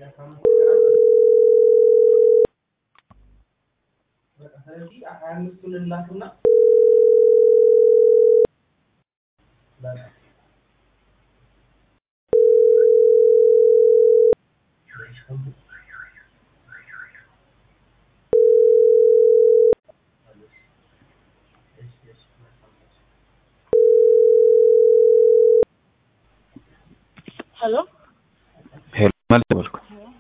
ሄሎ ሄሎ መልስ በልኩ።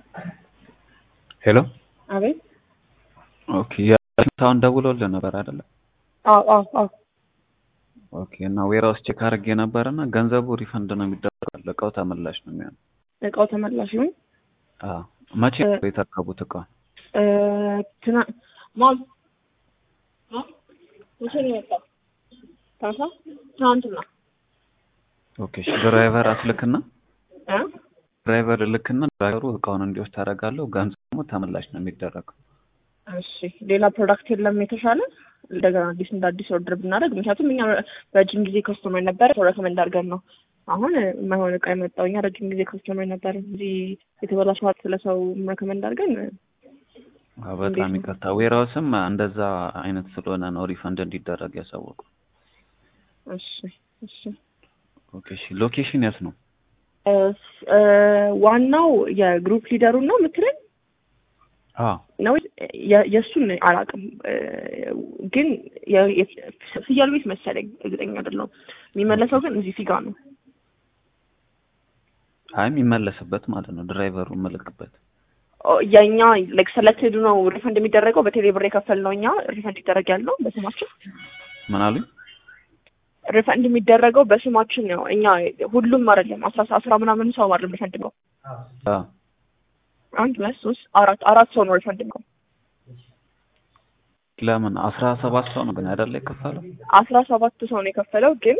ሄሎ አቤት። ኦኬ የሳውን ደውሎልህ ነበር አይደለ? አዎ አዎ አዎ ኦኬ እና ዌራውስ ቼክ አድርጌ ነበር እና ገንዘቡ ሪፈንድ ነው የሚደረገው፣ እቃው ተመላሽ ነው የሚሆነው። እቃው ተመላሽ ይሁን። አዎ መቼ ነው የተረከቡት እቃውን? እ ትና ማም ማም መቼ ነው የመጣው? ታሳ ትናንትና ኦኬ እሺ ድራይቨር አስልክና እ ድራይቨር ልክና ድራይቨሩ እቃውን እንዲወስድ ታደርጋለሁ። ገንዘቡ ደግሞ ተመላሽ ነው የሚደረገው። እሺ ሌላ ፕሮዳክት የለም የተሻለ እንደገና አዲስ እንደ አዲስ ኦርደር ብናደርግ ምክንያቱም እኛ ረጅም ጊዜ ከስተመር ነበረ ሰው ረከመንድ አድርገን ነው አሁን የማይሆን እቃ የመጣው እኛ ረጅም ጊዜ ከስተመር ነበር እዚህ የተበላሸ ዋት ስለ ሰው ረከመንድ አድርገን አዎ በጣም ይቅርታ። ዌራውስም እንደዛ አይነት ስለሆነ ነው ሪፈንድ እንዲደረግ ያሳወቁ። እሺ እሺ ኦኬ እሺ ሎኬሽን የት ነው? እ እ ዋናው የግሩፕ ሊደሩን ነው የምትለኝ አዎ ነው የ- የእሱን አላውቅም እ ግን የ- የ- ፍየል ቤት መሰለኝ እርግጠኛ አይደለሁም። የሚመለሰው ግን እዚህ ፊጋ ነው። አይ የሚመለስበት ማለት ነው ድራይቨሩ መልክበት ኦ፣ የእኛ ላይክ ሰለክትድ ነው ሪፈንድ የሚደረገው በቴሌ ብር የከፈልነው እኛ ሪፈንድ ይደረግ ያለው በስማችን ምን አሉኝ? ሪፈንድ የሚደረገው በስማችን ነው። እኛ ሁሉም አይደለም አስራ አስራ ምናምን ሰው አይደለም ሪፈንድ ነው። አዎ አንድ ሁለት ሶስት አራት አራት ሰው ነው ሪፈንድ ነው። ለምን አስራ ሰባት ሰው ነው ግን አይደለ የከፈለው? አስራ ሰባት ሰው ነው የከፈለው ግን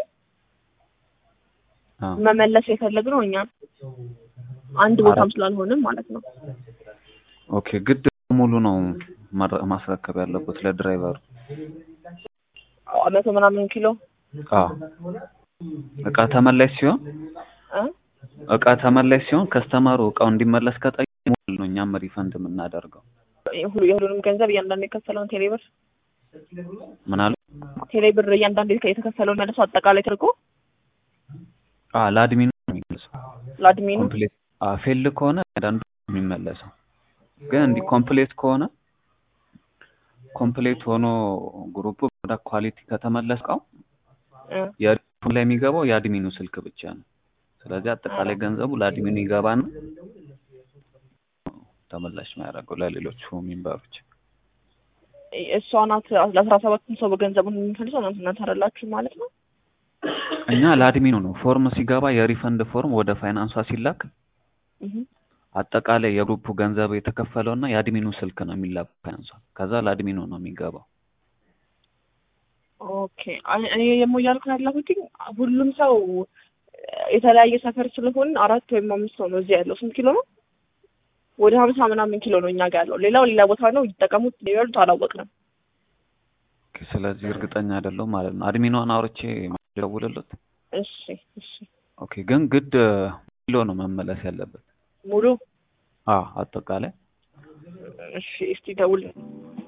አዎ መመለስ የፈለግነው እኛ አንድ ቦታም ስላልሆንም ማለት ነው። ኦኬ ግድ ሙሉ ነው ማረ- ማስረከብ ያለበት ለድራይቨሩ። አዎ፣ መቶ ምናምን ኪሎ አዎ እቃ ተመላሽ ሲሆን እ እቃ ተመላሽ ሲሆን ከስተመሩ እቃው እንዲመለስ ከጠየቀ ሙሉ ነው እኛም ሪፈንድ የምናደርገው። ሁሉ የሁሉንም ገንዘብ እያንዳንዱ የከፈለውን ቴሌ ብር ምን አሉ? ቴሌ ብር እያንዳንዱ የተከፈለውን መልሶ አጠቃላይ ተደርጎ አዎ ለአድሚኑ ነው የሚመለሰው። ለአድሚኑ ኮምፕሌት አዎ ፌል ከሆነ አንዳንዱ የሚመለሰው ግን እንዲህ ኮምፕሌት ከሆነ ኮምፕሌት ሆኖ ግሩፕ ወደ ኳሊቲ ከተመለስ እቃው እ የሪፉን ላይ የሚገባው የአድሚኑ ስልክ ብቻ ነው። ስለዚህ አጠቃላይ ገንዘቡ ለአድሚኑ ይገባና ተመላሽ የሚያደርገው ለሌሎቹ ሜምበሮች። እሷ ናት ለአስራ ሰባቱን ሰው በገንዘቡን የምንፈልሰው እናንተ እናንተ አይደላችሁ ማለት ነው። እኛ ለአድሚኑ ነው ፎርም ሲገባ የሪፈንድ ፎርም ወደ ፋይናንሷ ሲላክ እህ አጠቃላይ የግሩፑ ገንዘብ የተከፈለውና የአድሚኑ ስልክ ነው የሚላክ ፋይናንሷ። ከዛ ለአድሚኑ ነው የሚገባው። ኦኬ አይ- እኔ ደግሞ እያልኩ ያለሁት ሁሉም ሰው የተለያየ ሰፈር ስለሆን አራት ወይም አምስት ሰው ነው እዚህ ያለው። ስንት ኪሎ ነው? ወደ ሀምሳ ምናምን ኪሎ ነው እኛ ጋር ያለው። ሌላው ሌላ ቦታ ነው ይጠቀሙት ሊበሉት አላወቅንም። ኦኬ፣ ስለዚህ እርግጠኛ አይደለሁም ማለት ነው። አድሚኗን አውርቼ ደውልለት። እሺ እሺ ኦኬ፣ ግን ግድ ኪሎ ነው መመለስ ያለበት። ሙሉ አዎ አጠቃላይ እሺ እስቲ ደውል